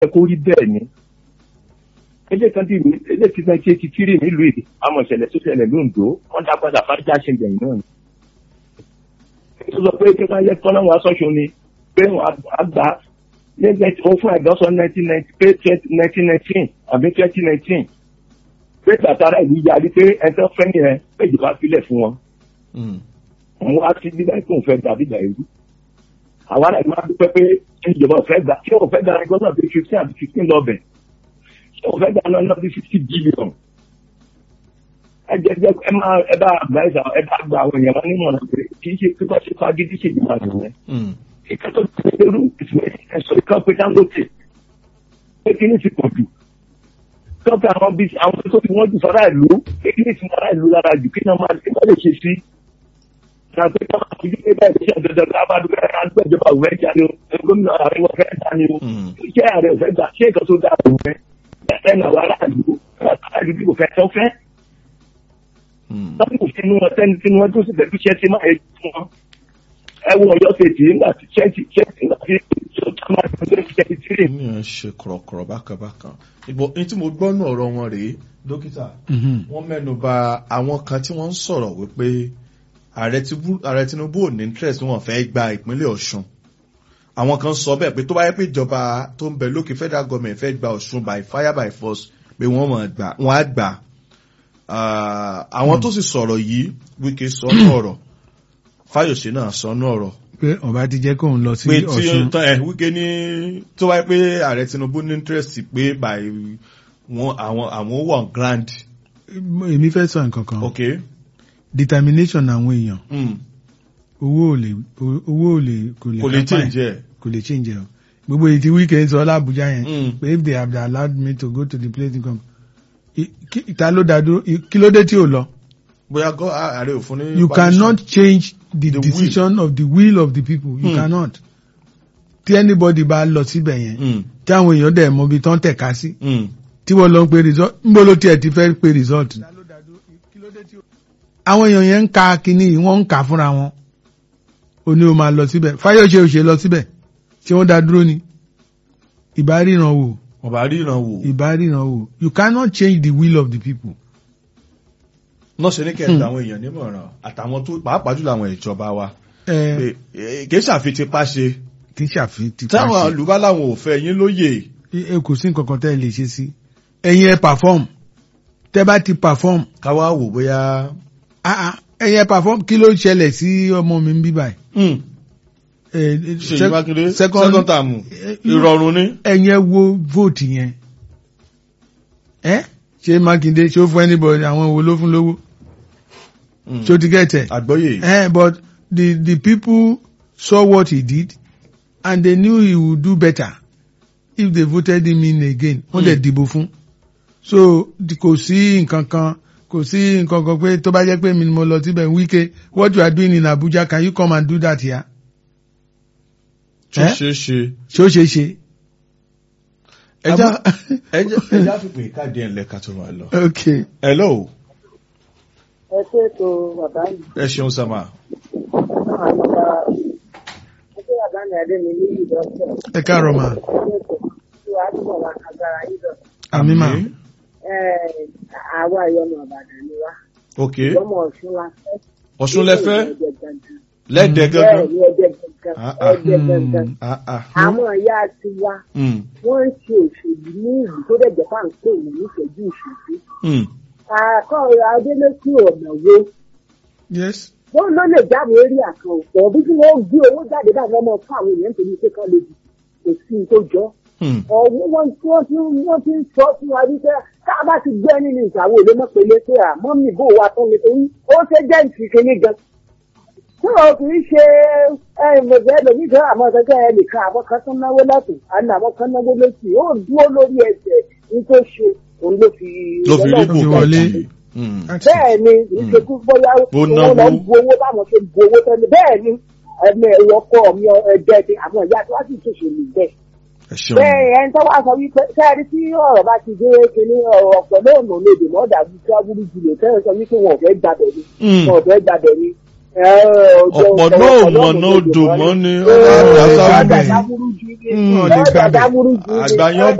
ẹ kó rí bẹ́ẹ̀ ni ilé kan tí ilé tí náà ṣe ti kiri nílùú èdè àmọ́ ìṣẹ̀lẹ̀ tó ṣẹlẹ̀ lóńdó wọ́n dá padà fárígá ṣe gbẹ̀yìn náà ni. ó sọ pé kí wọ́n yẹ kọ́ náà wọ́n aṣọ́ṣo ni pé wọ́n á gbà ó fún ẹ̀dọ́sọ nineteen ninety pé nineteen nineteen àbí twenty nineteen pé tàtàrà ìlú yarí pé ẹjọ́ fẹ́ yẹn pé ìjọba filẹ̀ fún wọn. wọ́n wá sí bíbá ìpín òfẹ́ gbà bíbá ìlú. àwa náà máa dúpẹ́ pé ìjọba òfẹ́ gbà tí òfẹ́ gbà ẹgbẹ́ náà bí fifteen àbí fifteen lọ́bẹ̀ tí òfẹ́ gbà náà náà bí fifty billion. ẹ jẹ́ jẹ́ ẹ máa ẹ bá adviser ẹ bá gba àwọn èèyàn wọn nímọ̀ràn pé kì í ṣe pé wọ́n ṣe fagídí ṣèjọba nìyẹn. ìkàtọ́ ìṣèlú ẹ̀sọ́ ìkan pé Dangote pé kí ní ti pọ̀ jù tọ́pẹ́ àwọn bíi àwọn tó fi wọ́n jù fara ìlú kékeré tí fara ìlú lára jù kí náà máa kí wọ́n lè ṣe sí. Ìgbà pé ká máa fojú pé bẹ́ẹ̀ ṣe dandan ká bá dúpẹ́ ká dúpẹ́ ìjọba òwe ẹja ni o gómìnà ààrẹ wọn fẹ́ ta ni o. Iṣẹ́ ààrẹ ò fẹ́ gbà ṣé nǹkan tó dáa òun fẹ́ ẹ̀ náà wà láàlú láàlú bí kò fẹ́ tó fẹ́. Tọ́pẹ́ sínú wọn sẹ́ni sínú wọn tó sì fẹ́ fiṣẹ́ sí máa yẹ fún wọn. Ẹ wo Ọ̀yọ́ ṣètì nígbà tí ṣẹ́ẹ̀tì ṣẹ́ẹ̀tì nígbà tí mi ò ṣe kọ̀rọ̀kọ̀rọ̀ bákanbákan ìbò ní tí mo gbọ́ nù ọ̀rọ̀ wọn rèé dókítà wọ́n mẹ́nu bà àwọn kan tí wọ́n ń sọ̀rọ̀ wípé ààrẹ Tinubu ò ní interest wọn fẹ́ gba ìpínlẹ̀ Ọ̀ṣun àwọn kan sọ bẹ́ẹ̀ pé tó bá yẹ pé ìjọba tó ń bẹ lókè federal government fẹ́ gba Ọ̀ṣun by fire by force pé wọ́n mọ̀ gbà wọ́n á gbà àwọn tó sì sọ̀rọ̀ yìí Wike sọ nù ọ̀rọ̀ Fáyọ̀ṣe náà sọ nù ọ̀rọ̀ pé ọba ti jẹ́ kóun lọ sí pé tí Ọ̀ṣun tán ẹ̀ Wike ní tó wáyé pé ààrẹ Tinubu ní interest pé by wọn àwọn àwọn wà grand. èmi fẹ́ sọ nǹkan kan ok determination àwọn èèyàn mm. owó ò lè owó ò lè kò lè kò lè kápá ẹ̀. change ẹ̀. kò lè change ẹ̀ o gbogbo èyí tí Wike sọ lábújá yẹn Mm. pé if they have allowed me to go to the place in come ìta ló dá dúró i- kí ló dé tí ò lọ. bóyá gọ́ ààrẹ òfin ní. you permission. cannot change the, The will. decision of the will of the people you Hmm. cannot tí anybody bá lọ síbẹ̀ yẹn Mm. tí àwọn èèyàn dẹ̀ mọ ibi tán tẹ̀ka sí Mm. tí wọ́n lọ ń pe result ńbó ló tiẹ̀ ti fẹ́ pe result. àwọn èèyàn yẹn ń ka kinní yìí wọ́n ń kà fúnra wọn ó ní o máa lọ síbẹ̀ Fáyọ̀ṣe ò ṣe lọ síbẹ̀ ṣé wọ́n dá dúró ni ìbá ríran wò wọ́n bá ríran wò. ìbá ríran wò you cannot change the will of the people. náà ṣe ní kẹ́ńtà àwọn èèyàn nímọ̀ràn àtàwọn tó pàápàá jùlọ àwọn ìjọba wa. ẹ pé eh, kì í ṣàfitipá ṣe. kì í ṣàfihàn ti táwọn pàṣẹ. olùbá làwọn ò fẹ́ yín lóye. ẹ kò sí nǹkan kan tẹ́ ẹ lè ṣe sí ẹ̀yin ẹ perform tẹ́ bá ti perform káwá wò bóyá. ah ah ẹ̀yin ẹ perform kí ló ṣẹlẹ̀ sí ọmọ mi ń bí báyìí. Mm. Eh, Ṣèyí sec- Mákindé second- second term eh, ìrọ̀rùn ni. ẹ̀yin ẹ wo vote yẹn ẹ ṣé Mákindé ṣó fún anybody àwọn wo ló fún lówó Mm. ṣó ti gẹ̀tẹ̀ àgbọ́yé. ẹ but the the people saw what he did and they knew he would do better if they voted him in again wọ́n dẹ̀ dìbò fún so di- kò sí nǹkan kan kò sí nǹkan kan pé tó bá jẹ́ pé mi ni mo lọ síbẹ̀ Wike what you are doing in Abuja can you come and do that here tó Eh? ṣeé ṣe. ṣó ṣe ṣe. ẹja ẹja ẹja fipè káàdì ẹ̀ lẹ́ka tó máa lọ. okay. hello ẹ ṣe ètò bàbá mi ẹ ṣeun sàmà. àgbà ẹgbẹ́ bàbá mi adé mi ní ìdọ́sẹ̀ ẹ káàárọ̀ mà ẹ ṣe ètò tí wàá túbọ̀ wá agbára yìí lọ. àmì mà àwa ìyọnu ọ̀bàdàn ni wá ok lọ́mọ ọ̀ṣun la fẹ́. ọ̀ṣun lẹ́fẹ́ Ẹ̀jẹ̀ gangan. lẹ́dẹ̀ bẹ́ẹ̀ gangan. ni ẹ̀jẹ̀ gangan Ah, ah. ẹ̀jẹ̀ gangan. Ah, ah. àwọn ìyá ti wá Mm. wọ́n ń ṣe òṣèlú ní ìlú tó dẹ̀ jẹ́ pàǹpé ìlú níṣẹ́jú ìṣẹ́jú. Mm. àkọ́ adélẹ́kùn ọ̀nà wo yes. wọ́n ló lè jáde eré àkàn ọ̀pọ̀ bí kí wọ́n gbé owó jáde báyìí wọ́n mọ fún àwọn èèyàn nítorí pé kán lè dì kò sí ní tó jọ. Mm. ọ̀hún wọ́n tí wọ́n ti wọ́n ti ń sọ fún wa wípé ká bá ti gbé nínú ìṣàwọ̀ èlé mọ́pẹ́lẹ́ pé àmọ́ mi bò wá tán nítorí ó ṣe jẹ́ ìṣìkìní gan. tí o kì í ṣe ẹ̀ẹ́dẹ̀gbẹ́ lòmí kan àmọ́ kẹ́kẹ́ ẹ lè kan àwọn kan tó náwó lọ́tún àná àwọn kan náwó lọ́sì ó dúró lórí ẹsẹ̀ ní tó ṣe òun ló fi ló fi rí lọ́lọ́run fi kò wọlé. kọjú. Mm. bẹ́ẹ̀ ni ìṣekú bóyá Bó wọ́n náwó. lọ bu owó báwọn ṣe bu owó tẹ́lẹ̀ bẹ́ẹ̀ ni ẹ̀mí ẹ̀rọ ọkọ mi ẹ̀jẹ̀ ti àwọn ìyá tí wọ́n sì ṣòṣèlú bẹ́ẹ̀. ẹ ṣeun. bẹ́ẹ̀ ẹni tó wá sọ wípé sẹ́ẹ̀rí tí ọ̀rọ̀ bá ti dé kíní ọ̀rọ̀ ọ̀pọ̀ lóòrùn lòdì mọ́ dàbí tí wọ́n burú jùlọ sẹ́yìn sọ wípé wọn ò fẹ́ gbàbẹ̀ ni Mm. wọn ò fẹ́ gbàbẹ̀ ni ọ̀pọ̀ náà ò mọ̀ náà odò mọ́ ni Ẹ, ọ̀dà ẹ, sábà ẹ, Ọ̀dà dábúrú jù ní. wọn ò lè Ọ̀dà gbàgbé. dábúrú jù ní. àgbáyán